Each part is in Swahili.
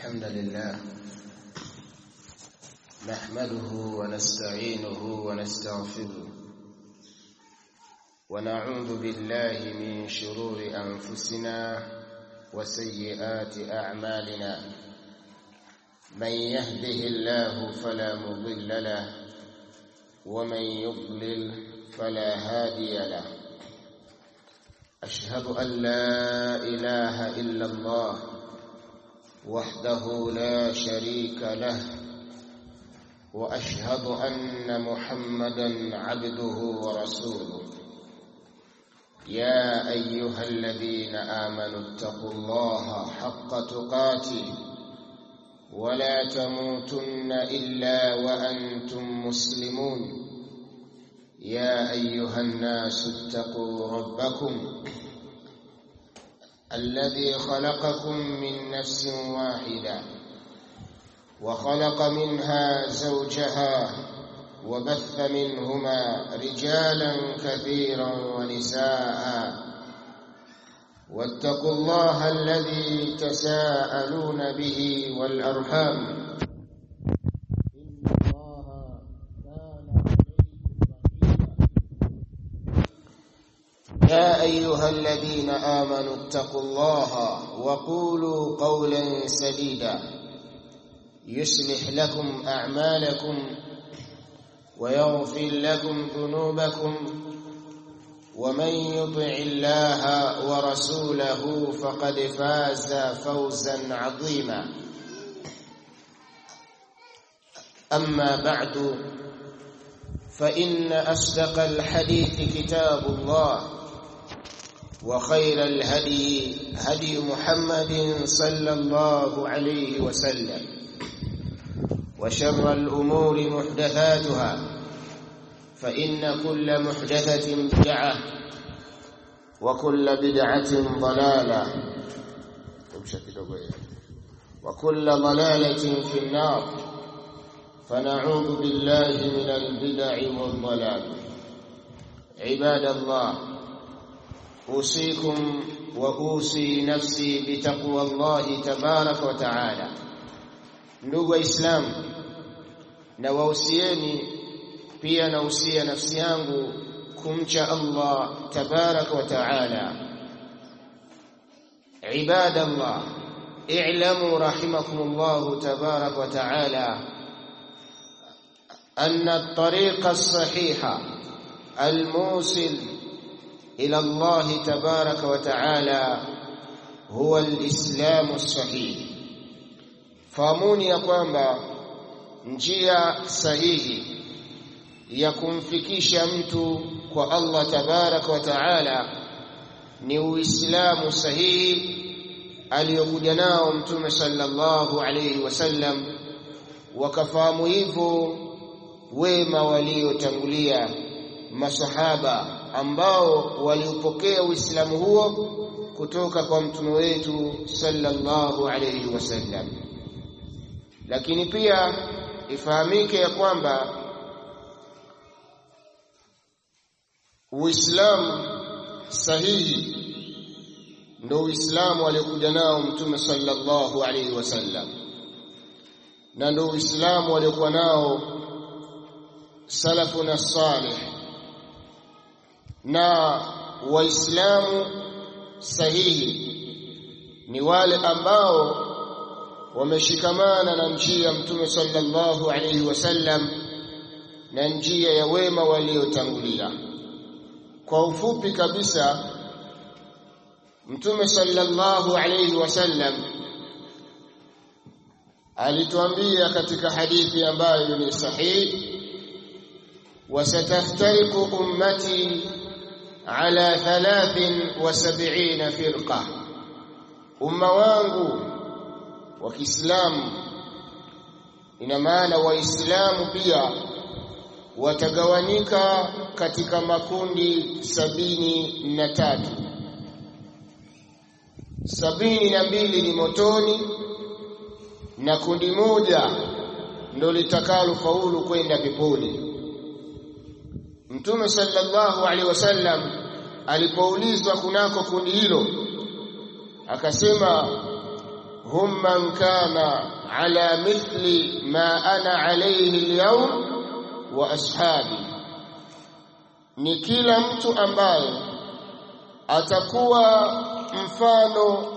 الحمد لله نحمده ونستعينه ونستغفره ونعوذ بالله من شرور أنفسنا وسيئات أعمالنا من يهده الله فلا مضل له ومن يضلل فلا هادي له أشهد أن لا إله إلا الله وحده لا شريك له وأشهد أن محمدا عبده ورسوله يا أيها الذين آمنوا اتقوا الله حق تقاته ولا تموتن إلا وأنتم مسلمون يا أيها الناس اتقوا ربكم الذي خلقكم من نفس واحدة وخلق منها زوجها وبث منهما رجالا كثيرا ونساء واتقوا الله الذي تساءلون به والأرحام إن الله كان يا أيها الذين آمنوا اتقوا الله وقولوا قولا سديدا يصلح لكم أعمالكم ويغفر لكم ذنوبكم ومن يطع الله ورسوله فقد فاز فوزا عظيما أما بعد فإن أصدق الحديث كتاب الله وخير الهدي هدي محمد صلى الله عليه وسلم وشر الأمور محدثاتها فإن كل محدثة بدعة وكل بدعة ضلالة وكل ضلالة في النار فنعوذ بالله من البدع والضلال عباد الله أوصيكم وأوصي نفسي بتقوى الله تبارك وتعالى ndugu waislamu na wausieni pia nausia nafsi yangu kumcha Allah tabaraka wa taala ibadallah i'lamu rahimakumullah tabaraka wa taala أن الطريق الصحيح الموصل إلى الله تبارك وتعالى هو الإسلام الصحيح fahamuni ya kwamba njia sahihi ya kumfikisha mtu kwa Allah tabaraka wa taala ni uislamu sahihi aliyokuja nao mtume sallallahu alayhi wasallam wakafahamu hivyo wema waliotangulia masahaba ambao waliupokea uislamu huo kutoka kwa mtume wetu sallallahu alayhi wasallam lakini pia ifahamike ya kwamba Uislamu sahihi ndio Uislamu aliokuja nao Mtume sallallahu alaihi wasallam na ndio Uislamu aliokuwa nao salafuna salih na waislamu sahihi ni wale ambao wameshikamana na njia ya mtume sallallahu alaihi wasallam na njia ya wema waliotangulia kwa ufupi kabisa mtume sallallahu alaihi wasallam alituambia katika hadithi ambayo ni sahihi wasataftariqu ummati ala 73 firqa umma wangu wa Kiislamu ina maana waislamu pia watagawanika katika makundi sabini na tatu sabini na mbili ni motoni na kundi moja ndo litakalo faulu kwenda peponi Mtume sallallahu alaihi wasallam alipoulizwa kunako kundi hilo akasema hum man kana ala mithli ma ana alayhi alyawm wa ashabi ni kila mtu ambaye atakuwa mfano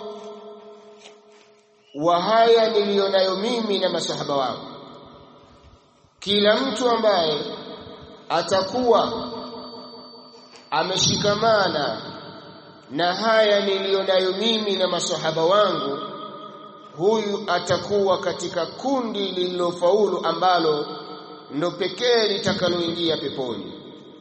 wa haya niliyonayo mimi na masahaba wangu kila mtu ambaye atakuwa ameshikamana na haya niliyonayo mimi na masahaba wangu huyu atakuwa katika kundi lililofaulu ambalo ndo pekee litakaloingia peponi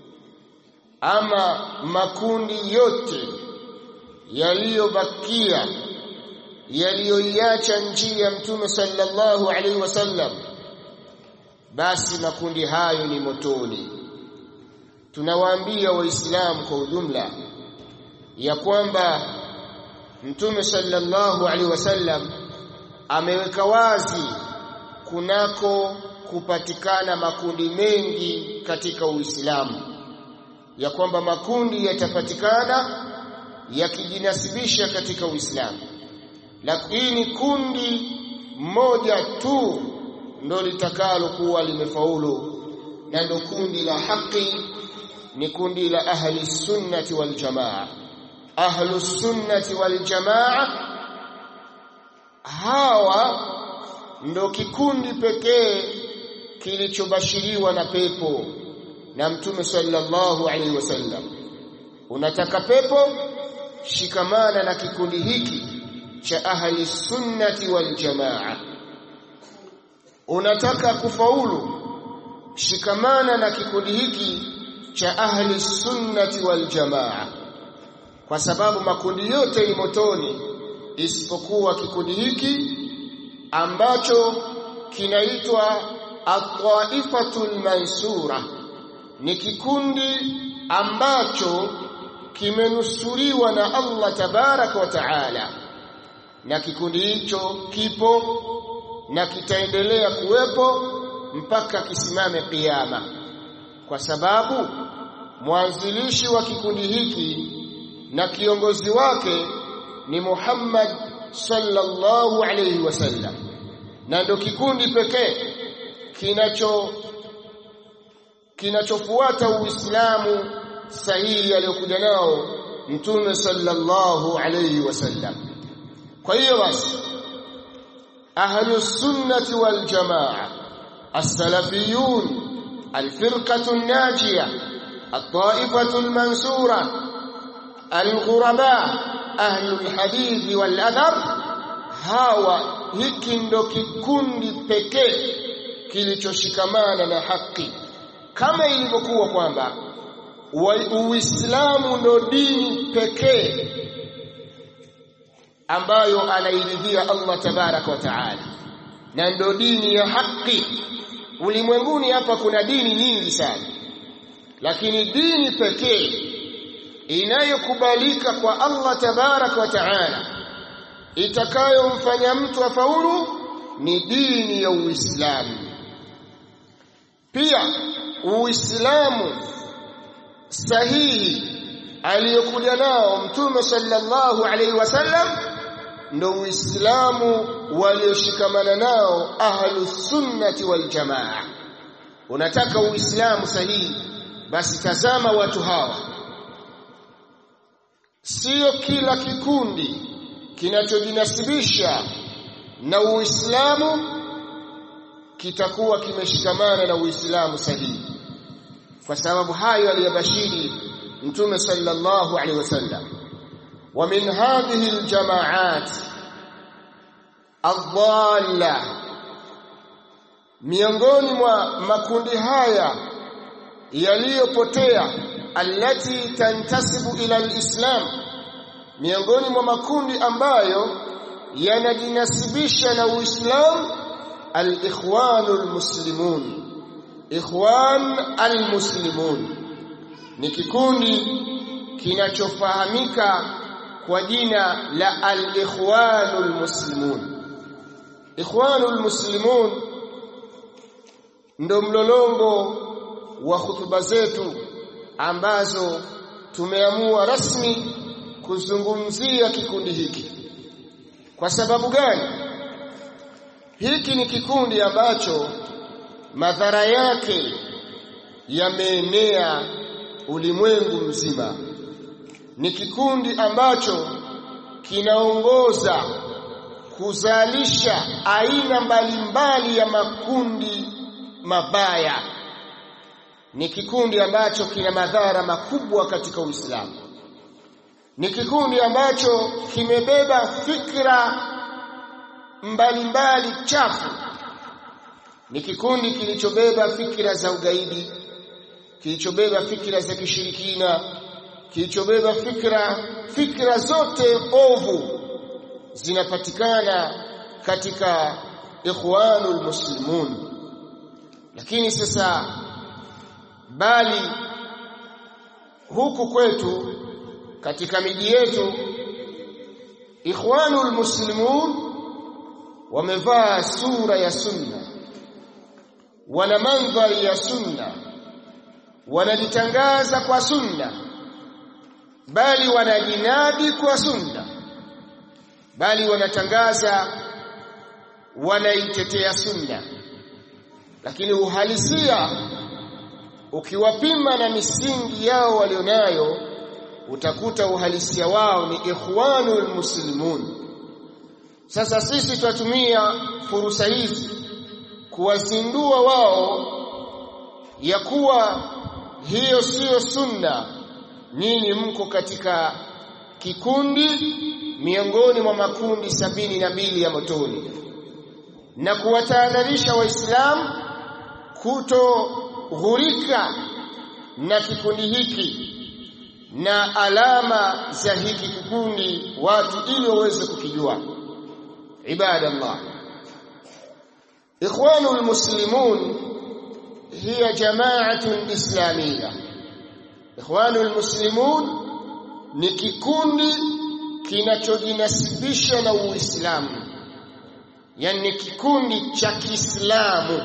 ama makundi yote yaliyobakia yaliyoiacha njia ya mtume sallallahu alaihi wasallam basi makundi hayo ni motoni tunawaambia waislamu kwa ujumla ya kwamba mtume sallallahu alaihi wasallam ameweka wazi kunako kupatikana makundi mengi katika Uislamu ya kwamba makundi yatapatikana yakijinasibisha katika Uislamu lakini kundi moja tu ndo litakalo kuwa limefaulu na ndo kundi la haki ni kundi la ahli sunnati wal jamaa ahlu sunnati wal jamaa hawa ndo kikundi pekee kilichobashiriwa na pepo na mtume sallallahu alaihi wasallam unataka pepo shikamana na kikundi hiki cha ahli sunnati wal jamaa unataka kufaulu shikamana na kikundi hiki cha ahli sunnati wal jamaa kwa sababu makundi yote ni motoni isipokuwa kikundi hiki ambacho kinaitwa at-taifatul mansura ni kikundi ambacho kimenusuriwa na Allah tabaraka wa taala na kikundi hicho kipo na kitaendelea kuwepo mpaka kisimame kiyama kwa sababu mwanzilishi wa kikundi hiki na kiongozi wake ni Muhammad sallallahu alayhi wasallam na ndo kikundi pekee kinacho kinachofuata Uislamu sahihi aliyokuja nao Mtume sallallahu alayhi wasallam kwa hiyo basi ahlus sunnati wal jamaa as-salafiyun al-firqatu an-najiyah at-ta'ifatu al-mansura al-ghuraba ahlul hadithi wal adhar hawa hiki ndo kikundi pekee kilichoshikamana na haki kama ilivyokuwa kwamba Uislamu ndo dini pekee ambayo anairidhia Allah tabaraka wa taala na ndo dini ya haki ulimwenguni hapa kuna dini nyingi sana lakini dini pekee inayokubalika kwa Allah tabaraka wa taala itakayomfanya mtu afaulu ni dini ya Uislamu pia Uislamu sahihi aliyokuja nao mtume sallallahu alaihi wasallam ndo Uislamu walioshikamana nao ahlu sunnati wal jamaa unataka Uislamu sahihi basi tazama watu hawa sio kila kikundi kinachojinasibisha na Uislamu kitakuwa kimeshikamana na Uislamu sahihi kwa sababu hayo aliyabashiri Mtume sallallahu alaihi wasallam wa min hadhihi aljamaat adalla miongoni mwa makundi haya yaliyopotea allati tantasibu ila alislam miongoni mwa makundi ambayo yanajinasibisha na Uislamu al-ikhwanul muslimun ikhwan al-muslimun ni kikundi kinachofahamika kwa jina la al-ikhwanul muslimun ikhwanul muslimun ndo mlolongo wa hutuba zetu ambazo tumeamua rasmi kuzungumzia kikundi hiki kwa sababu gani hiki ni kikundi ambacho madhara yake yameenea ulimwengu mzima ni kikundi ambacho kinaongoza kuzalisha aina mbalimbali ya makundi mabaya ni kikundi ambacho kina madhara makubwa katika Uislamu ni kikundi ambacho kimebeba fikra mbalimbali chafu ni kikundi kilichobeba fikra za ugaidi kilichobeba fikra za kishirikina kilichobeba fikra fikra zote ovu zinapatikana katika ikhwanul muslimun lakini sasa bali huku kwetu katika miji yetu ikhwanul muslimun wamevaa sura ya sunna wana mandhari ya sunna wanajitangaza kwa sunna bali wanajinadi kwa sunna bali wanatangaza wanaitetea sunna lakini uhalisia ukiwapima na misingi yao walionayo utakuta uhalisia wao ni ikhwanul muslimun sasa sisi tutatumia fursa hizi kuwazindua wao ya kuwa hiyo siyo sunna nyinyi mko katika kikundi miongoni mwa makundi sabini na mbili ya motoni na kuwatahadharisha waislamu kutoghurika na kikundi hiki na alama za hiki kikundi watu ili waweze kukijua ibadallah ikhwanul muslimun hiya jama'atun islamiyya ikhwanul muslimun ni kikundi kinachojinasibisha na uislamu yani kikundi cha Kiislamu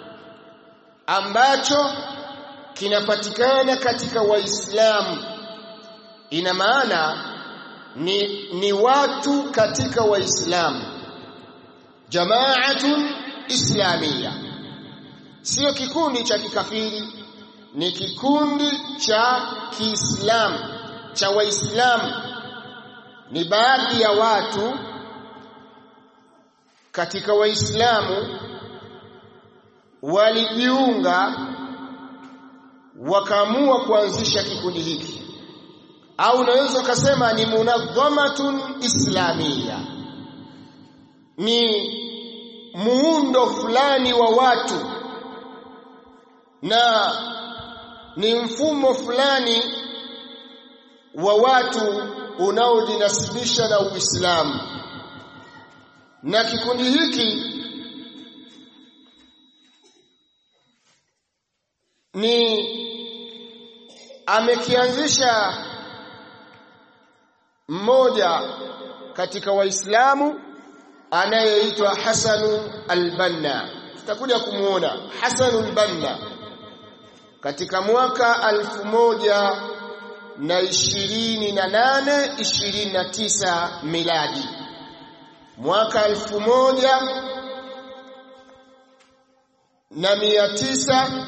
ambacho kinapatikana katika waislamu ina maana ni, ni watu katika waislamu jamaatun islamia sio kikundi cha kikafiri ni kikundi cha Kiislamu cha waislamu ni baadhi ya watu katika waislamu walijiunga wakaamua kuanzisha kikundi hiki au unaweza ukasema ni munadhamatun islamia ni muundo fulani wa watu na ni mfumo fulani wa watu unaojinasibisha na Uislamu na kikundi hiki ni amekianzisha mmoja katika waislamu anayeitwa Hasanu al-Banna tutakuja kumuona Hasanu al-Banna katika mwaka alfu moja na ishirini na nane ishirini na tisa miladi mwaka alfu moja na mia tisa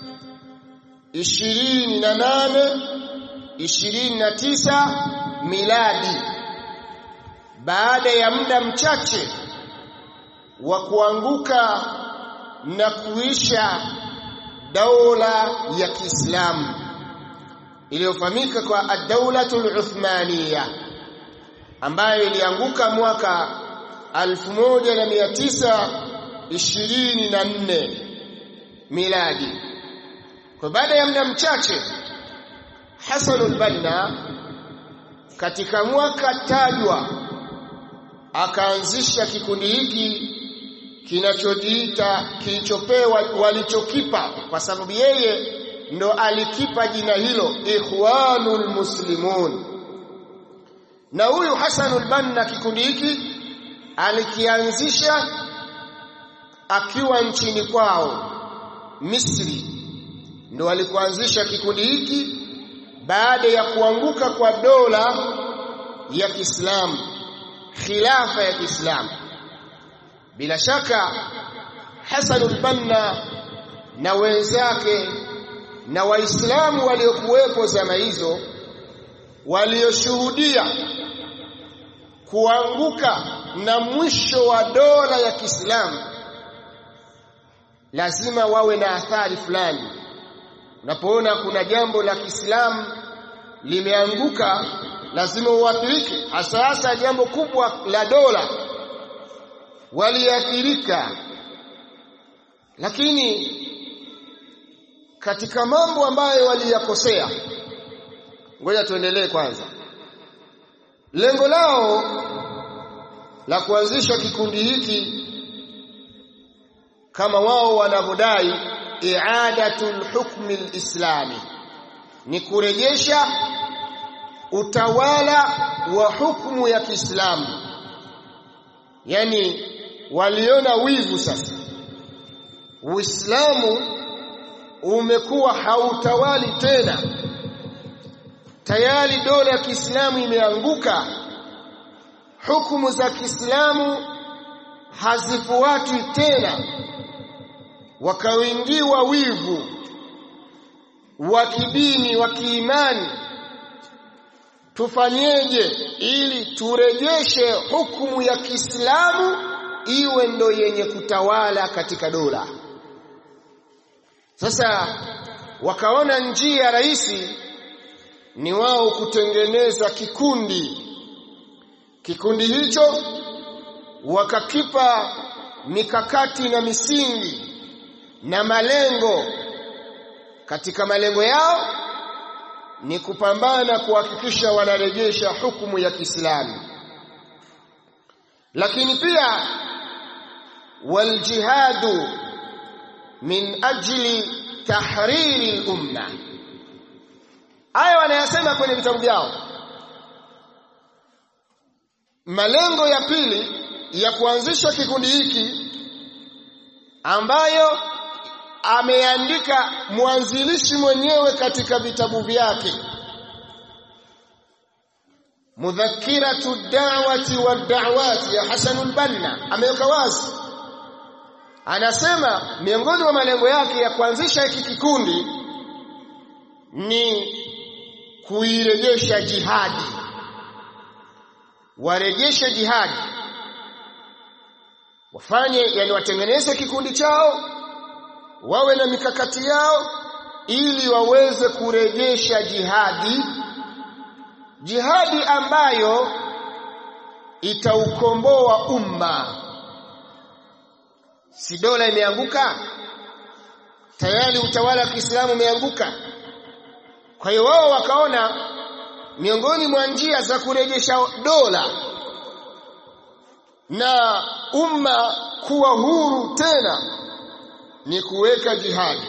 ishirini na nane ishirini na tisa miladi baada ya muda mchache wa kuanguka na kuisha daula ya Kiislamu iliyofahamika kwa ad-daulatul Uthmaniya ambayo ilianguka mwaka 1924 miladi. Kwa baada ya muda mchache Hasan al-Banna katika mwaka tajwa akaanzisha kikundi hiki kinachojiita kilichopewa walichokipa kwa sababu yeye ndo alikipa jina hilo ikhwanul muslimun na huyu Hasanul Banna kikundi hiki alikianzisha akiwa nchini kwao Misri ndo alikuanzisha kikundi hiki baada ya kuanguka kwa dola ya Kiislamu khilafa ya Kiislamu bila shaka Hasan al-Banna na wenzake na waislamu waliokuwepo zama hizo walioshuhudia kuanguka na mwisho wa dola ya Kiislamu lazima wawe na athari fulani unapoona kuna jambo la Kiislamu limeanguka lazima uathirike hasa hasa jambo kubwa la dola waliathirika lakini katika mambo ambayo waliyakosea ngoja tuendelee kwanza lengo lao la kuanzisha kikundi hiki kama wao wanavyodai i'adatul hukmi alislami ni kurejesha utawala wa hukumu ya Kiislamu yani waliona wivu sasa Uislamu umekuwa hautawali tena tayari dola ya Kiislamu imeanguka hukumu za Kiislamu hazifuatwi tena wakaingiwa wivu wa kidini wa kiimani tufanyeje ili turejeshe hukumu ya Kiislamu iwe ndo yenye kutawala katika dola sasa wakaona njia rahisi ni wao kutengeneza kikundi kikundi hicho wakakipa mikakati na misingi na malengo katika malengo yao ni kupambana kuhakikisha wanarejesha hukumu ya Kiislamu lakini pia waljihadu min ajli tahriri al-umma haya wanayasema kwenye vitabu vyao malengo ya pili ya kuanzisha kikundi hiki ambayo ameandika mwanzilishi mwenyewe katika vitabu vyake mudhakiratu da'wati wa da'wati ya Hasan al-Banna ameweka wazi anasema miongoni mwa malengo yake ya kuanzisha hiki kikundi ni kuirejesha jihadi warejeshe jihadi wafanye yani watengeneze kikundi chao wawe na mikakati yao ili waweze kurejesha jihadi jihadi ambayo itaukomboa umma si dola imeanguka tayari utawala wa Kiislamu umeanguka kwa hiyo wao wakaona miongoni mwa njia za kurejesha dola na umma kuwa huru tena ni kuweka jihadi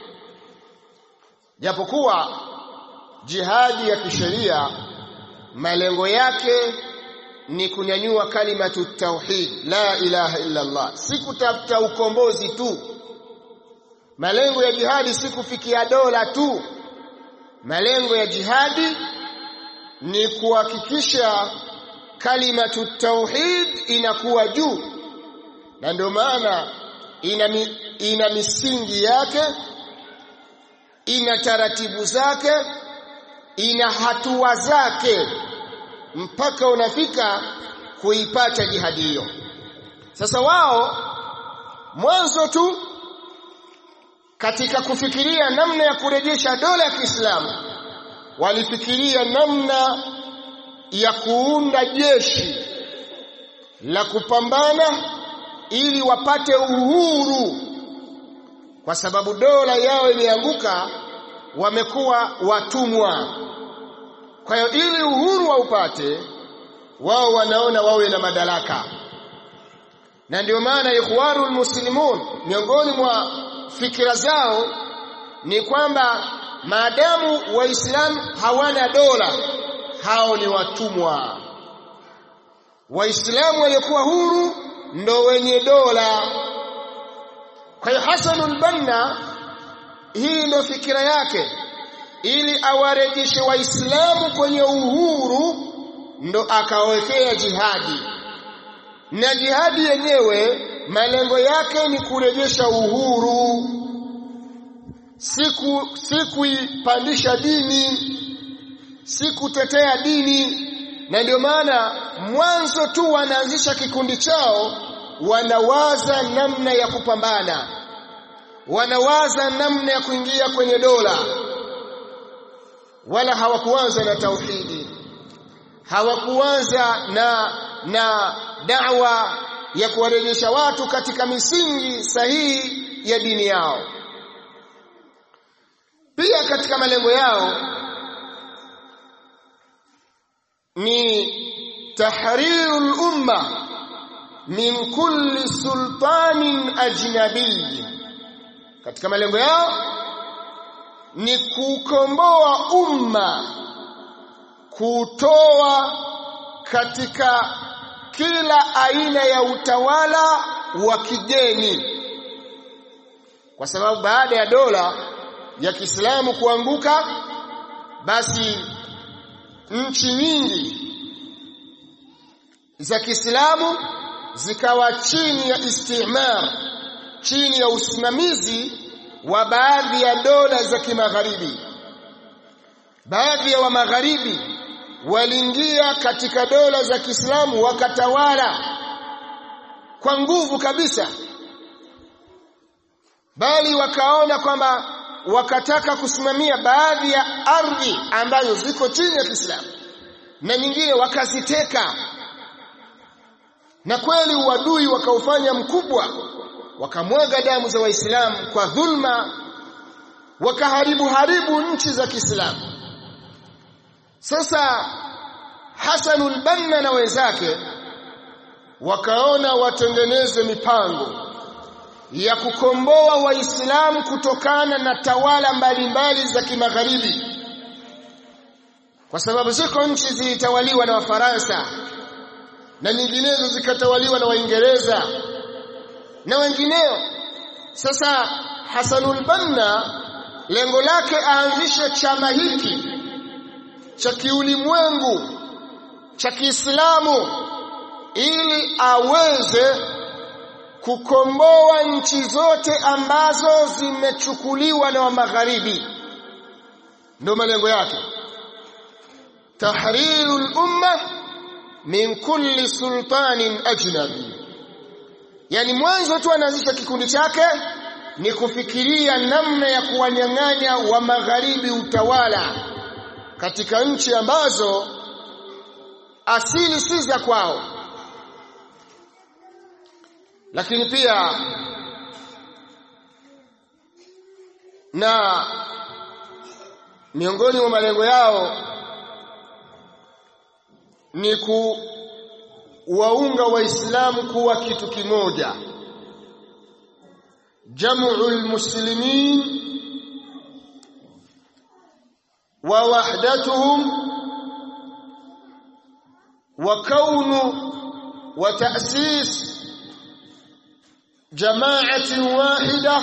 japokuwa jihadi ya kisheria malengo yake ni kunyanyua kalimatu tauhid la ilaha illa Allah si kutafuta ukombozi tu malengo ya jihadi si kufikia dola tu malengo ya jihadi ni kuhakikisha kalimatu tauhid inakuwa juu na ndio maana ina, mi, ina misingi yake ina taratibu zake ina hatua zake mpaka unafika kuipata jihadi hiyo sasa wao mwanzo tu katika kufikiria namna ya kurejesha dola ya Kiislamu walifikiria namna ya kuunda jeshi la kupambana ili wapate uhuru kwa sababu dola yao imeanguka wamekuwa watumwa kwa hiyo ili uhuru waupate wao wanaona wawe na madaraka na ndio maana ikhwarul muslimun miongoni mwa fikira zao ni kwamba maadamu waislamu hawana dola hao ni watumwa waislamu waliokuwa huru ndo wenye dola kwa hiyo Hasanul Banna hii ndo fikira yake ili awarejeshe waislamu kwenye uhuru ndo akawekea jihadi na jihadi yenyewe malengo yake ni kurejesha uhuru siku si kuipandisha dini si kutetea dini na ndio maana mwanzo tu wanaanzisha kikundi chao wanawaza namna ya kupambana wanawaza namna ya kuingia kwenye dola wala hawakuanza na tauhidi hawakuanza na na da'wa ya kuwarejesha watu katika misingi sahihi ya dini yao pia katika malengo yao ni tahrirul umma min kulli sultanin ajnabi katika malengo yao ni kukomboa umma kutoa katika kila aina ya utawala wa kigeni kwa sababu baada ya dola ya Kiislamu kuanguka basi nchi nyingi za Kiislamu zikawa chini ya istimar chini ya usimamizi wa baadhi ya dola za kimagharibi baadhi ya wa magharibi waliingia katika dola za Kiislamu wakatawala kwa nguvu kabisa bali wakaona kwamba wakataka kusimamia baadhi ya ardhi ambazo ziko chini ya Kiislamu na nyingine wakaziteka na kweli uadui wakaufanya mkubwa wakamwaga damu za waislamu kwa dhulma wakaharibu haribu nchi za Kiislamu sasa Hasanul Banna na wenzake wakaona watengeneze mipango ya kukomboa waislamu kutokana na tawala mbalimbali za kimagharibi kwa sababu ziko nchi zilitawaliwa na Wafaransa na nyinginezo zikatawaliwa na Waingereza na wengineo sasa Hasanul Banna lengo lake aanzishe chama hiki cha kiulimwengu cha Kiislamu ili aweze kukomboa nchi zote ambazo zimechukuliwa na magharibi ndio malengo yake tahrirul umma min kulli sultanin ajnabi yani mwanzo tu anaanzisha kikundi chake ni kufikiria namna ya kuwanyang'anya wa magharibi utawala katika nchi ambazo asili si za kwao lakini pia na miongoni mwa malengo yao ni kuwaunga waislamu kuwa kitu kimoja jam'ul muslimin wa wahdatuhum wa kaunu wa ta'sis jama'atin wahida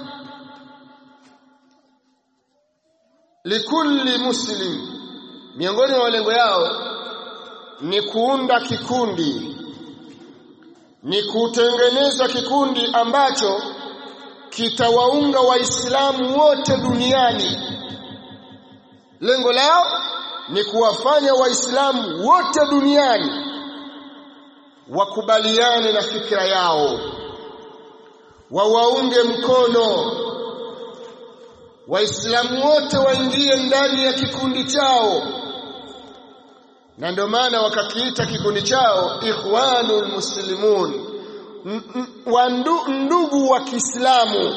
likulli muslim miongoni mwa malengo yao ni kuunda kikundi ni kutengeneza kikundi ambacho kitawaunga waislamu wote duniani lengo lao ni kuwafanya waislamu wote duniani wakubaliane na fikra yao wawaunge mkono waislamu wote waingie ndani ya kikundi chao na ndio maana wakakiita kikundi chao ikhwanul muslimun ndugu wa Kiislamu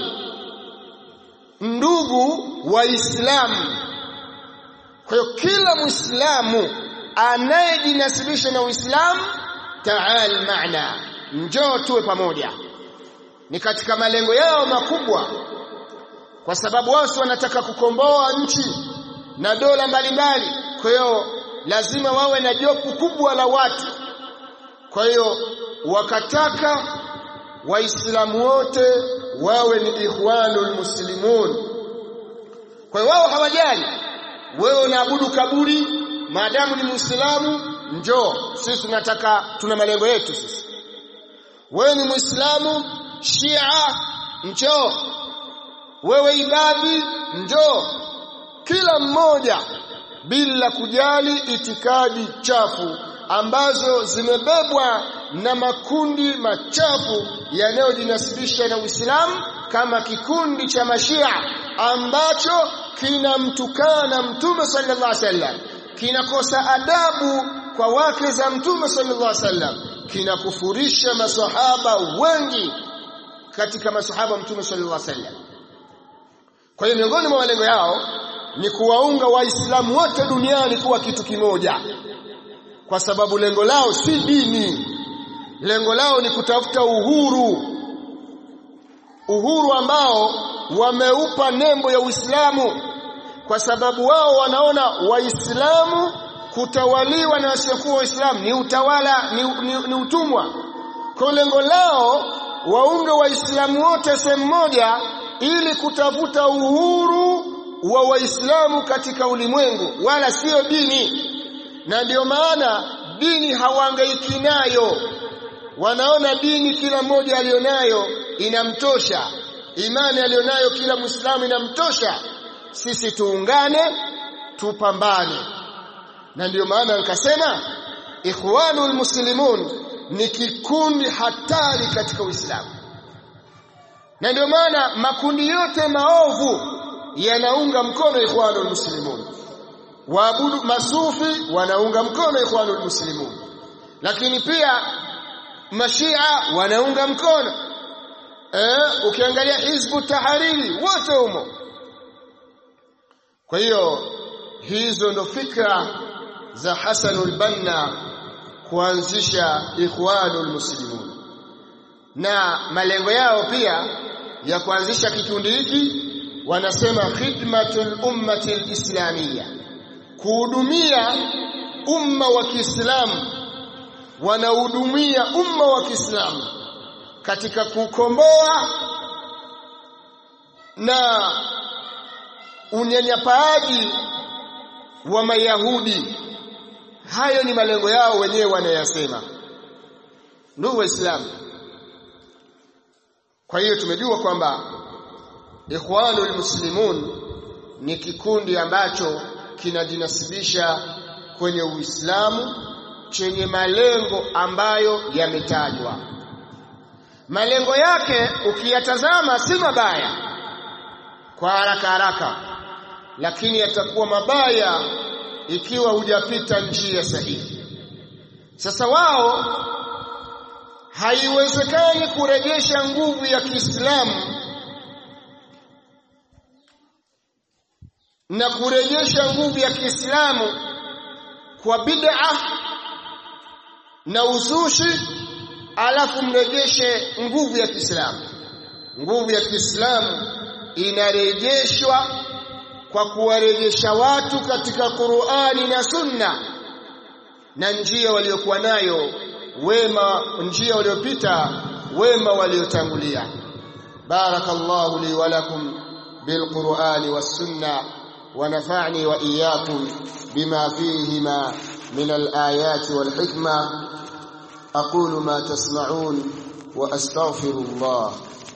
ndugu waislamu kwa hiyo kila muislamu anayejinasibisha na uislamu taal maana njoo tuwe pamoja ni katika malengo yao makubwa kwa sababu wao wanataka kukomboa nchi na dola mbalimbali kwa hiyo lazima wawe na jopo kubwa la watu kwa hiyo wakataka waislamu wote wawe ni ikhwanul muslimun kwa hiyo wao hawajali wewe unaabudu kaburi maadamu ni muislamu njoo sisi tunataka tuna malengo yetu sisi wewe ni muislamu shia njoo wewe ibadi njoo kila mmoja bila kujali itikadi chafu ambazo zimebebwa na makundi machafu yanayojinasibisha na Uislamu kama kikundi cha mashia ambacho kinamtukana mtume sallallahu alaihi wasallam kinakosa adabu kwa wake za mtume sallallahu alaihi wasallam kinakufurisha masahaba wengi katika masahaba mtume sallallahu alaihi wasallam kwa hiyo miongoni mwa malengo yao ni kuwaunga waislamu wote duniani kuwa kitu kimoja kwa sababu lengo lao si dini lengo lao ni kutafuta uhuru uhuru ambao wameupa nembo ya Uislamu kwa sababu wao wanaona waislamu kutawaliwa na wasiokuwa waislamu ni utawala ni, ni, ni utumwa kwa lengo lao waunge waislamu wote sehemu moja ili kutafuta uhuru wa waislamu katika ulimwengu wala sio dini na ndio maana dini hawaangaiki nayo wanaona dini kila mmoja alionayo inamtosha imani alionayo kila muislamu inamtosha sisi tuungane tupambane na ndio maana nikasema ikhwanul muslimun ni kikundi hatari katika uislamu na ndio maana makundi yote maovu yanaunga mkono ikhwanul muslimun waabudu masufi wanaunga mkono ikhwanul muslimun lakini pia mashia wanaunga mkono eh ukiangalia hizbu tahariri wote humo kwa hiyo hizo ndo fikra za Hasanul Banna kuanzisha ikhwanul muslimun na malengo yao pia ya kuanzisha kikundi hiki wanasema khidmatul ummati alislamiyya kuhudumia umma wa Kiislamu wanahudumia umma wa Kiislamu katika kukomboa na unyanyapaaji wa Mayahudi hayo ni malengo yao wenyewe wanayasema ndugu waislamu kwa hiyo tumejua kwamba ikhwanul muslimun ni kikundi ambacho kinajinasibisha kwenye Uislamu chenye malengo ambayo yametajwa malengo yake ukiyatazama si mabaya kwa haraka haraka lakini yatakuwa mabaya ikiwa hujapita njia sahihi sasa wao haiwezekani kurejesha nguvu ya Kiislamu na kurejesha nguvu ya Kiislamu kwa bid'a na uzushi alafu mrejeshe nguvu ya Kiislamu nguvu ya Kiislamu inarejeshwa kwa kuwarejesha watu katika Qur'ani na Sunna na njia waliokuwa nayo wema njia waliopita wema waliotangulia barakallahu li wa lakum bilqur'ani was sunna ونفعني وإياكم بما فيهما من الآيات والحكمة أقول ما تسمعون وأستغفر الله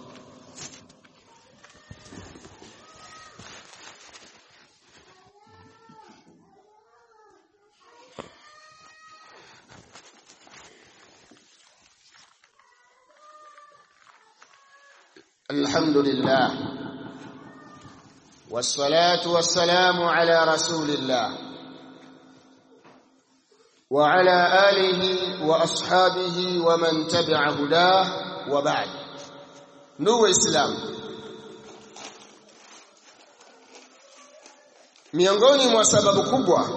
الحمد لله والصلاة والسلام على رسول الله وعلى آله وأصحابه ومن تبع هداه وبعد نو إسلام miongoni mwa sababu kubwa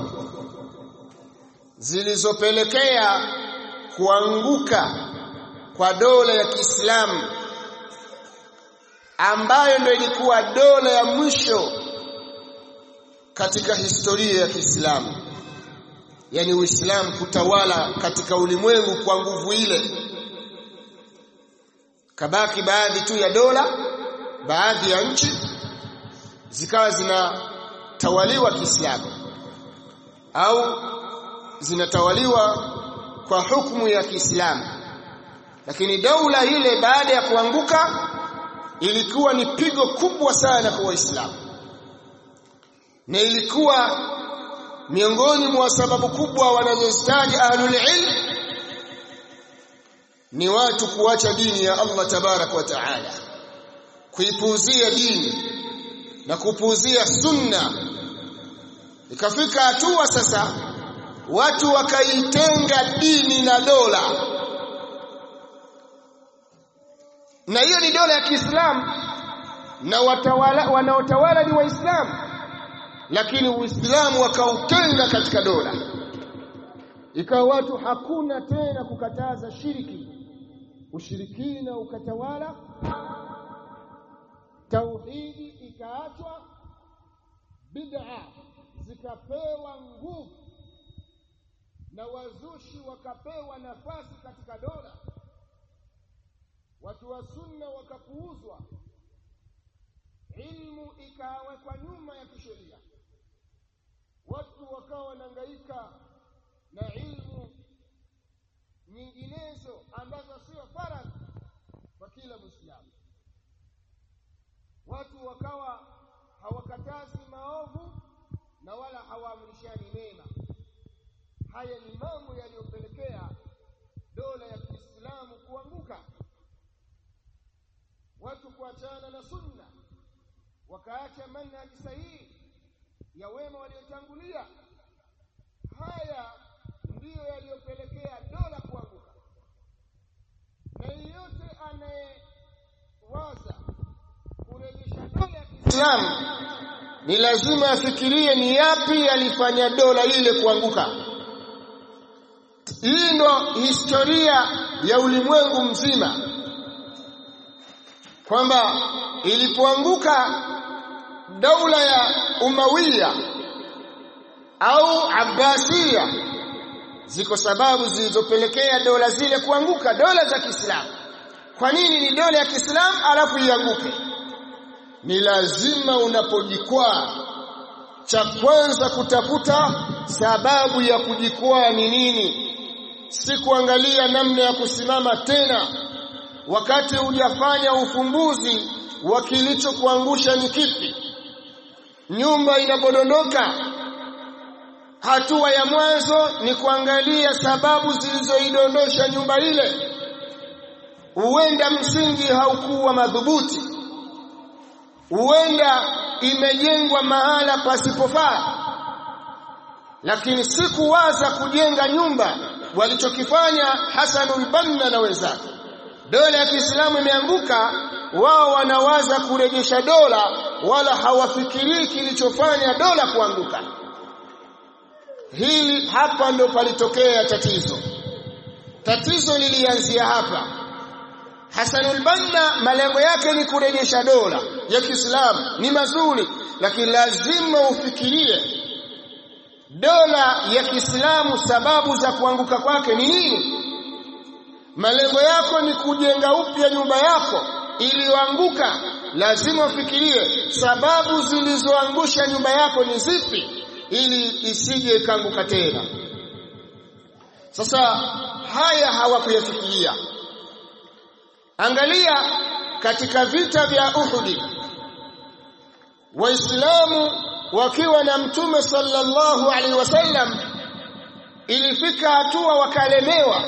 zilizopelekea kuanguka kwa dola ya Kiislamu ambayo ndio ilikuwa dola ya mwisho katika historia ya Kiislamu yani Uislamu kutawala katika ulimwengu kwa nguvu ile kabaki baadhi tu ya dola baadhi ya nchi zikawa zinatawaliwa Kiislamu au zinatawaliwa kwa hukumu ya Kiislamu lakini daula ile baada ya kuanguka ilikuwa ni pigo kubwa sana kwa waislamu na ilikuwa miongoni mwa sababu kubwa wanazozitaji ahlul ilm ni watu kuacha dini ya Allah tabarak wa taala kuipuuzia dini na kupuuzia sunna ikafika hatua sasa watu wakaitenga dini na dola na hiyo ni dola ya Kiislamu na watawala wanaotawala ni waislamu lakini uislamu wakautenga katika dola ikawa watu hakuna tena kukataza shiriki ushirikina ukatawala tauhidi ikaachwa bid'a zikapewa nguvu na wazushi wakapewa nafasi katika dola watu wa sunna wakapuuzwa ilmu ikawekwa nyuma ya kisheria watu wakawa wanahangaika na ilmu nyinginezo ambazo sio faradhi kwa kila Muislamu. Watu wakawa hawakatazi maovu na wala hawaamrishani mema. Haya ni mambo yaliyopelekea dola ya Kiislamu kuanguka, watu kuachana na sunna, wakaacha manhaji sahihi ya wema waliotangulia. Haya ndiyo yaliyopelekea dola kuanguka, na yeyote anayewaza kurejesha dola ya Kiislamu ni lazima afikirie ni yapi yalifanya dola ile kuanguka. Hii ndo historia ya ulimwengu mzima, kwamba ilipoanguka daula ya Umawiya au Abbasiya ziko sababu zilizopelekea dola zile kuanguka, dola za Kiislamu. Kwa nini ni dola ya Kiislamu alafu ianguke? Ni lazima unapojikwaa, cha kwanza kutafuta sababu ya kujikwaa ni nini, si kuangalia namna ya kusimama tena, wakati hujafanya ufumbuzi wa kilichokuangusha ni kipi. Nyumba inapodondoka hatua ya mwanzo ni kuangalia sababu zilizoidondosha nyumba ile. Huenda msingi haukuwa madhubuti, huenda imejengwa mahala pasipofaa, lakini si kuwaza kujenga nyumba walichokifanya Hasanul Banna na wenzake. Dola ya Kiislamu imeanguka, wao wanawaza kurejesha dola, wala hawafikirii kilichofanya dola kuanguka. Hili hapa ndo palitokea tatizo. Tatizo lilianzia hapa. Hasanul Banna malengo yake ni kurejesha dola ya Kiislamu, ni mazuri, lakini lazima ufikirie dola ya Kiislamu, sababu za kuanguka kwake ni nini? Malengo yako ni kujenga upya nyumba yako iliyoanguka, lazima ufikirie sababu zilizoangusha nyumba yako ni zipi ili isije ikaanguka tena. Sasa haya hawakuyafikiria. Angalia katika vita vya Uhudi, Waislamu wakiwa na Mtume sallallahu alaihi wasallam, ilifika hatua wakalemewa,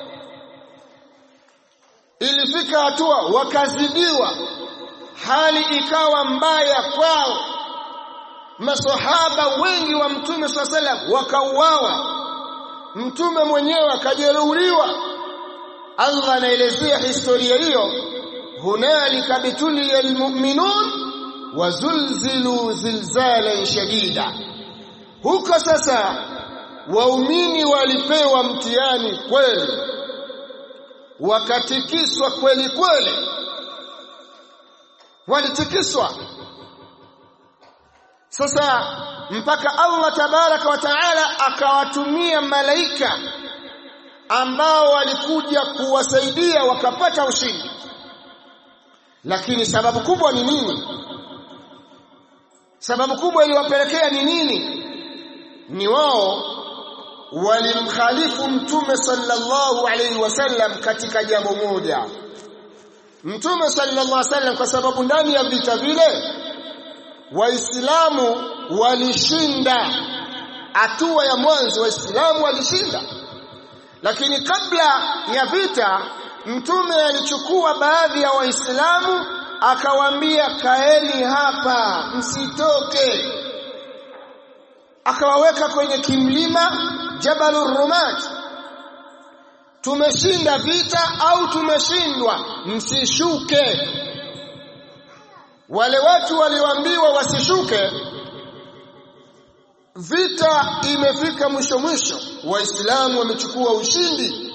ilifika hatua wakazidiwa, hali ikawa mbaya kwao masahaba wengi wa mtume swalla salam wakauawa, mtume mwenyewe akajeruhiwa. Allah anaelezea historia hiyo, hunalika bituliya almu'minun wazulzilu zilzalan shadida. Huko sasa waumini walipewa mtihani kweli, wakatikiswa kweli kweli, walitikiswa sasa mpaka Allah tabaraka wa taala akawatumia malaika ambao walikuja kuwasaidia wakapata ushindi. Lakini sababu kubwa ni nini? Sababu kubwa iliwapelekea ni nini? Ni wao walimkhalifu mtume sallallahu alaihi wasallam katika jambo moja mtume sallallahu alaihi wasallam kwa sababu ndani ya vita vile waislamu walishinda hatua ya mwanzo waislamu walishinda lakini kabla ya vita mtume alichukua baadhi ya waislamu akawaambia kaeni hapa msitoke akawaweka kwenye kimlima Jabalur Rumat tumeshinda vita au tumeshindwa msishuke wale watu walioambiwa wasishuke vita imefika mwisho mwisho waislamu wamechukua ushindi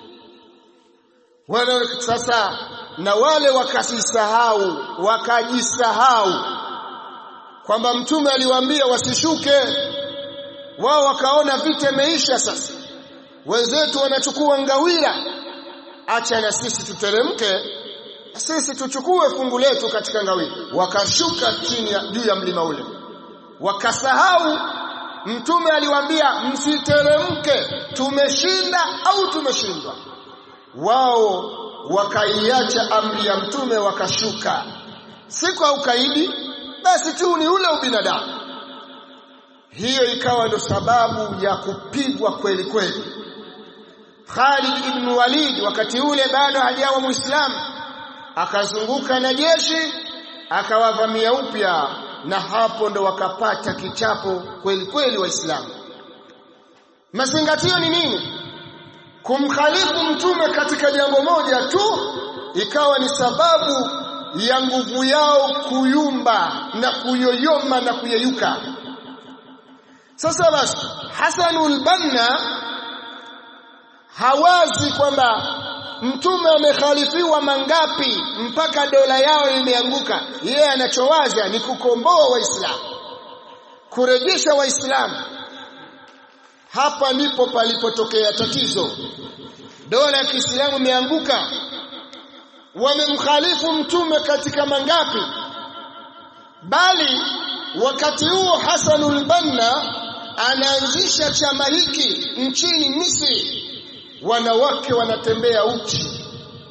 wale sasa na wale wakasisahau wakajisahau kwamba mtume aliwaambia wasishuke wao wakaona vita imeisha sasa wenzetu wanachukua ngawira acha na sisi tuteremke sisi tuchukue fungu letu katika ngawira wakashuka chini ya juu ya mlima ule wakasahau mtume aliwaambia msiteremke tumeshinda au tumeshindwa wao wakaiacha amri ya mtume wakashuka si kwa ukaidi basi tu ni ule ubinadamu hiyo ikawa ndo sababu ya kupigwa kweli kweli Khalid ibn Walid wakati ule bado hajawa muislamu akazunguka na jeshi akawavamia upya na hapo ndo wakapata kichapo kweli kweli waislamu mazingatio ni nini kumkhalifu mtume katika jambo moja tu ikawa ni sababu ya nguvu yao kuyumba na kuyoyoma na kuyeyuka sasa basi Hasanul Banna hawazi kwamba mtume amekhalifiwa mangapi mpaka dola yao imeanguka yeye anachowaza ni kukomboa waislamu kurejesha waislamu hapa ndipo palipotokea tatizo dola ya Kiislamu imeanguka wamemkhalifu mtume katika mangapi bali wakati huo Hasanul Banna anaanzisha chama hiki nchini Misri wanawake wanatembea uchi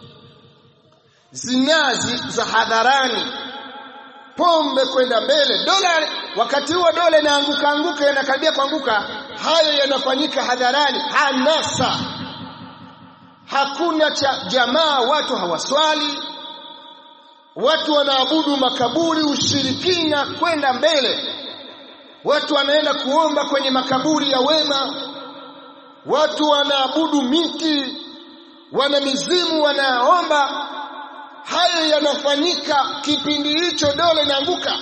zinazi za hadharani pombe kwenda mbele dola wakati huo dola inaanguka anguka yanakaribia kuanguka hayo yanafanyika hadharani hanasa hakuna cha jamaa watu hawaswali watu wanaabudu makaburi ushirikina kwenda mbele watu wanaenda kuomba kwenye makaburi ya wema watu wanaabudu miti wana mizimu wanaomba hayo yanafanyika kipindi hicho dola inaanguka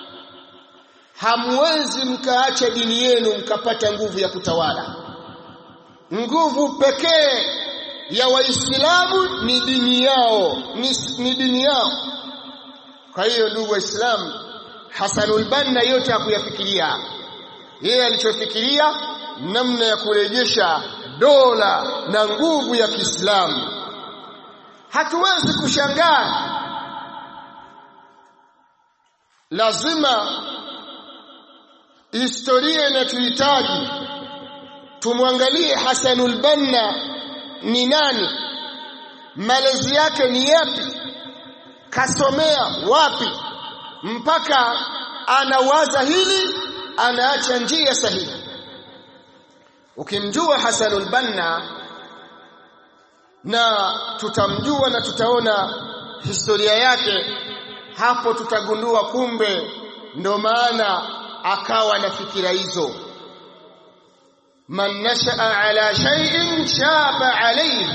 hamwezi mkaacha dini yenu mkapata nguvu ya kutawala nguvu pekee ya waislamu ni dini yao ni, ni dini yao kwa hiyo ndugu waislamu Hasanul Banna yote hakuyafikiria yeye alichofikiria namna ya kurejesha dola na nguvu ya Kiislamu hatuwezi kushangaa lazima historia inatuhitaji tumwangalie Hasanul Banna ni nani malezi yake ni yapi kasomea wapi mpaka anawaza hili anaacha njia sahihi ukimjua Hasanul Banna na tutamjua na tutaona historia yake hapo tutagundua kumbe ndo maana akawa na fikira hizo man nashaa ala shay'in shaba alayhi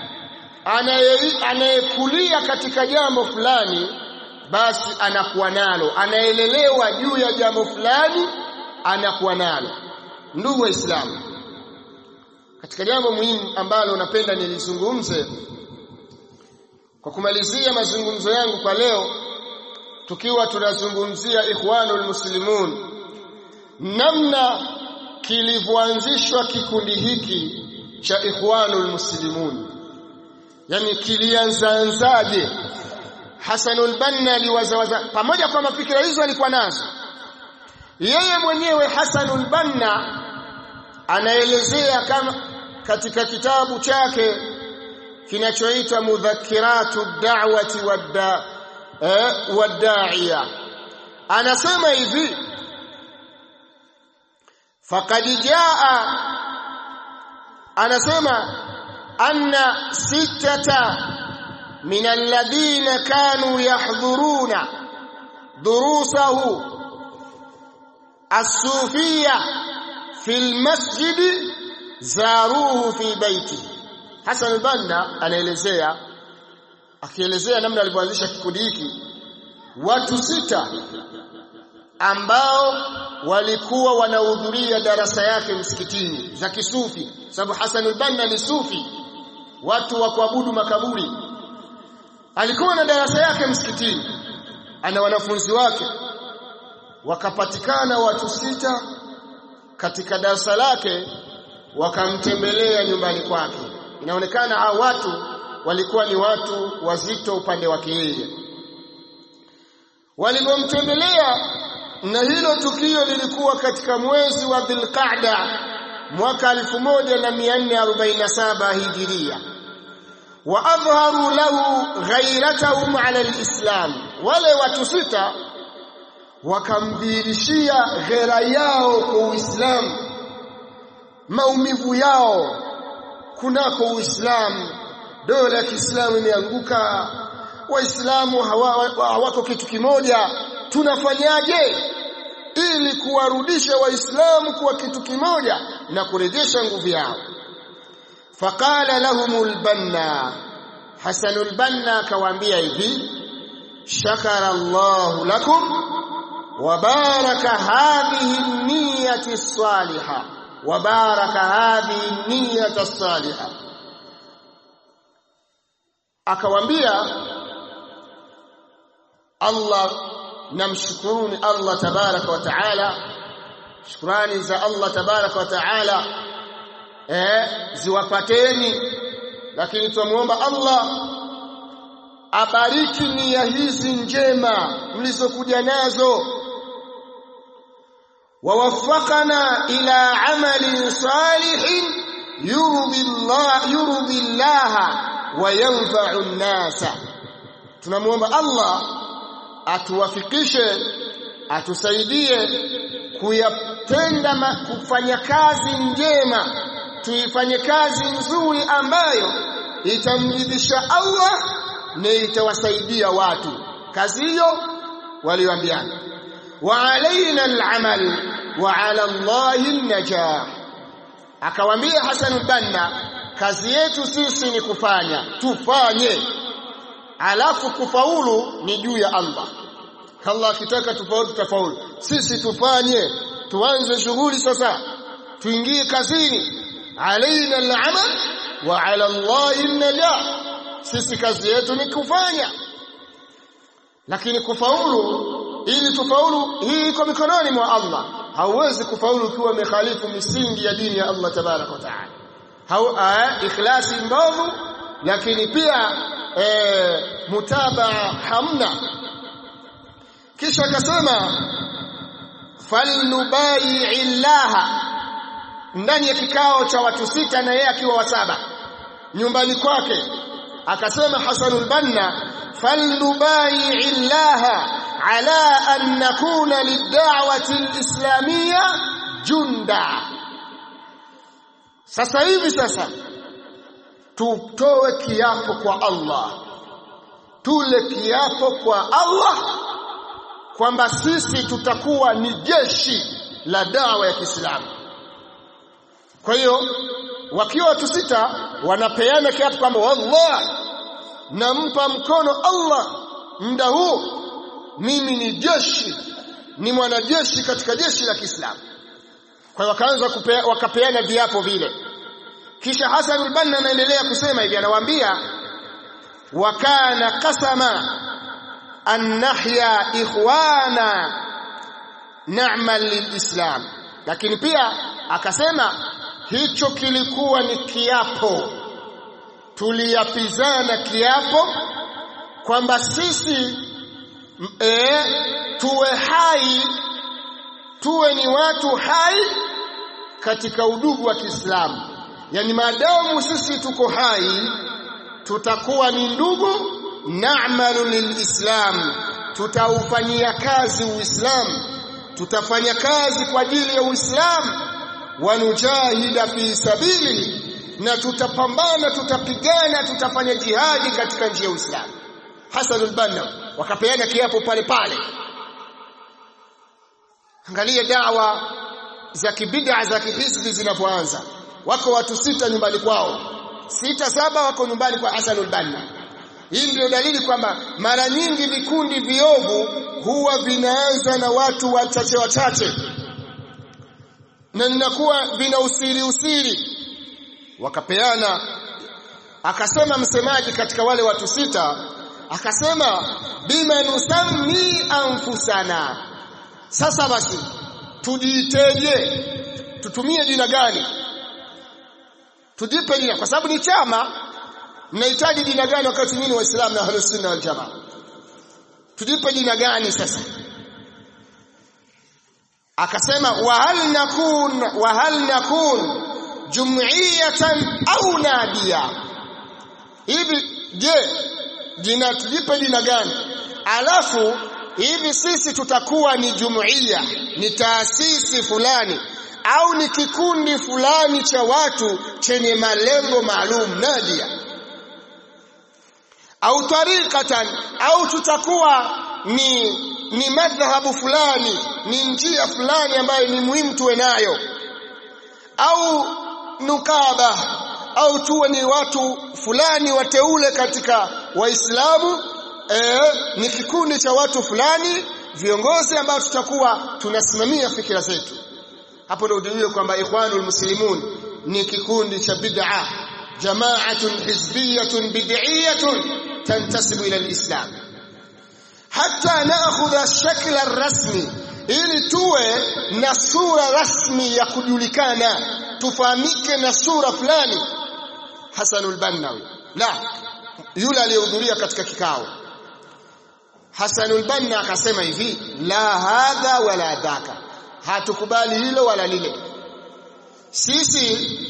anayekulia katika jambo fulani basi anakuwa nalo anaelelewa juu ya jambo fulani anakuwa nalo ndugu waislamu katika jambo muhimu ambalo napenda nilizungumze kwa kumalizia mazungumzo yangu kwa leo tukiwa tunazungumzia ikhwanul muslimun namna kilivyoanzishwa kikundi hiki cha ikhwanul muslimun yani kilianzaanzaje Hasanul Banna aliwazawaza pamoja kwa mafikira hizo alikuwa nazo yeye mwenyewe Hasanul Banna anaelezea kama katika kitabu chake kinachoitwa mudhakiratu da'wati wadda eh, wadda'iya anasema hivi faqad jaa anasema anna sittata min alladhina kanu yahdhuruna durusahu as-sufiyya fi al-masjid zaruhu fi baitihi Hassan al-Banna anaelezea akielezea namna alivyoanzisha kikundi hiki watu sita ambao walikuwa wanahudhuria darasa yake msikitini za kisufi sababu Hassan al-Banna ni sufi watu wa kuabudu makaburi alikuwa na darasa yake msikitini ana wanafunzi wake wakapatikana watu sita katika darasa lake wakamtembelea nyumbani kwake inaonekana hao watu walikuwa ni watu wazito upande wake yeye walipomtembelea na hilo tukio lilikuwa katika mwezi wa Dhulqa'da mwaka 1447 hijiria wa adharu lahu ghairatahum ala alislam wale watu sita wakamdhihirishia ghera yao kwa Uislamu maumivu yao kunako Uislamu dola ya Kiislamu imeanguka waislamu hawako hawa kitu kimoja tunafanyaje ili kuwarudisha waislamu kuwa kitu kimoja na kurejesha nguvu yao faqala lahumul banna hasanul banna akawaambia hivi shakara Allahu lakum wa baraka hadhihi niyyati as-salihah wa baraka hadhihi niyyati as-salihah akawambia Allah namshukuruni Allah tabaraka wa taala shukrani za Allah tabaraka wa taala eh ziwapateni lakini tumuomba Allah abariki nia hizi njema mlizokuja nazo wawafaqana ila amalin salihin yurdi Allah yurdi Allah wa yanfa'u an-nasa tunamuomba Allah atuwafikishe atusaidie kuyatenda kufanya kazi njema tuifanye kazi nzuri ambayo itamridhisha Allah na itawasaidia watu kazi hiyo walioambiana wa alaina al-amal wa ala Allahi an-najah akawaambia Hasan banna kazi yetu sisi ni kufanya tufanye alafu kufaulu ni juu ya Allah Allah akitaka tufaulu tutafaulu sisi tufanye tuanze shughuli sasa tuingie kazini alaina al-amal wa ala Allahi an-najah sisi kazi yetu ni kufanya lakini kufaulu ili tufaulu hii iko mikononi mwa Allah hauwezi kufaulu ukiwa umekhalifu misingi ya dini ya Allah tabarak wa taala hau ikhlasi mbovu lakini pia e, mutabaa hamna kisha akasema falnubai illaha ndani ya kikao cha watu sita na yeye akiwa wasaba nyumbani kwake akasema Hasanul Banna falnubai illaha ala an nakuna lid'awati alislamiyya junda sasa hivi sasa tutoe kiapo kwa Allah tule kiapo kwa Allah kwamba sisi tutakuwa ni jeshi la dawa ya Kiislamu kwa hiyo wakiwa watu sita wanapeana kiapo kwamba wallah nampa mkono Allah muda huu mimi ni jeshi ni mwanajeshi katika jeshi la Kiislamu kwa hiyo wakaanza wakapeana viapo vile kisha Hasan al-Banna anaendelea kusema hivi anawaambia wa kana qasama an nahya ikhwana na'mal lilislam lakini pia akasema hicho kilikuwa ni kiapo tuliapizana kiapo kwamba sisi e, tuwe hai tuwe ni watu hai katika udugu wa Kiislamu yani maadamu sisi tuko hai tutakuwa ni ndugu na'malu lilislam tutaufanyia kazi uislamu tutafanya kazi kwa ajili ya uislamu wanujahida fi sabili na tutapambana tutapigana tutafanya jihadi katika njia ya uislamu Hasan al-Banna wakapeana kiapo pale pale angalia dawa za kibid'a za kihisbi zinapoanza wako watu sita nyumbani kwao sita saba wako nyumbani kwa Hasan al-Banna hii ndio dalili kwamba mara nyingi vikundi viovu huwa vinaanza na watu wachache wachache na ninakuwa vina usiri usiri wakapeana akasema msemaji katika wale watu sita akasema bima nusammi anfusana sasa basi tujiiteje tutumie jina gani tujipe jina kwa sababu ni chama mnahitaji jina gani wakati nyinyi waislamu na ahlus sunna wal jamaa tujipe jina gani sasa akasema wa hal nakun wa hal nakun jum'iyatan au nadia hivi je jina tujipe jina gani alafu hivi sisi tutakuwa ni jumuiya ni taasisi fulani au ni kikundi fulani cha watu chenye malengo maalum nadia au tariqatan au tutakuwa ni ni madhhabu fulani ni njia fulani ambayo ni muhimu tuwe nayo au nukaba au tuwe ni watu fulani wateule katika waislamu eh, ni kikundi cha watu fulani viongozi ambao tutakuwa tunasimamia fikira zetu hapo ndio ujue kwamba ikhwanul muslimun ni kikundi cha bid'a jama'atun hizbiyatun bid'iyatun tantasibu ila alislam hatta na'khudha shakla rasmi ili tuwe na sura rasmi ya kujulikana tufahamike na sura fulani Hasanul Bannawi la yule aliyehudhuria katika kikao Hasanul Banna akasema hivi la hadha wala dhaka hatukubali hilo wala lile sisi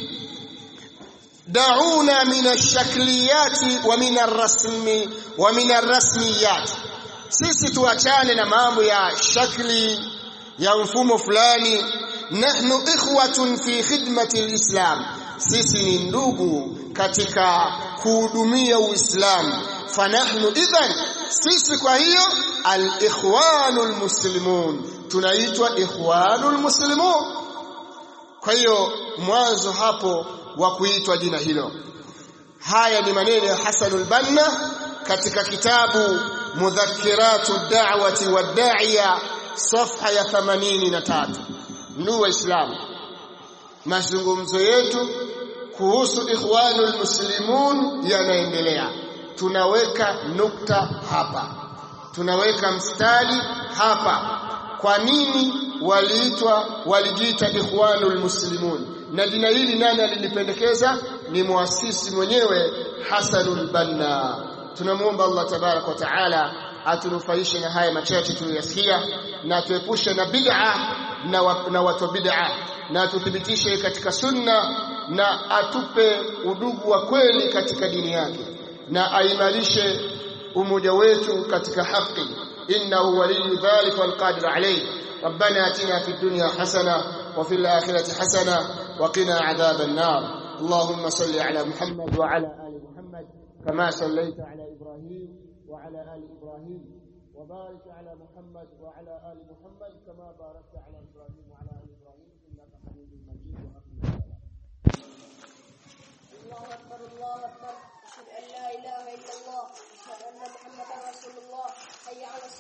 dauna min ash-shakliyati wa min ar-rasmi wa min ar-rasmiyat sisi tuachane na mambo ya shakli ya mfumo fulani nahnu ikhwatun fi khidmati al-islam sisi ni ndugu katika kuhudumia uislamu fanahnu idhan sisi kwa hiyo al-ikhwanul muslimun tunaitwa ikhwanul muslimun kwa hiyo mwanzo hapo wa kuitwa jina hilo haya ni maneno ya Hasanul Banna katika kitabu Mudhakkiratu da'wati wad-da'iya safha ya 83 ndugu waislamu mazungumzo yetu kuhusu ikhwanul muslimun yanaendelea tunaweka nukta hapa tunaweka mstari hapa kwa nini waliitwa walijiita ikhwanul muslimun na jina hili nani alilipendekeza ni muasisi mwenyewe Hasanul Banna tunamuomba Allah tabarak wa taala atunufaishe na haya machache tuliyosikia na tuepushe na bid'a na, wa, na watu bid'a na atuthibitishe katika sunna na atupe udugu wa kweli katika dini yake na aimarishe umoja wetu katika haki innahu waliyyu dhalika walqadir alayh ربنا اتنا في الدنيا حسنه وفي الاخره حسنه وقنا عذاب النار اللهم صل على محمد وعلى ال محمد كما صليت على ابراهيم وعلى ال ابراهيم وبارك على محمد وعلى ال محمد كما باركت على ابراهيم وعلى ال ابراهيم انك حميد مجيد الله أكبر الله أكبر أشهد أن لا إله إلا الله أشهد أن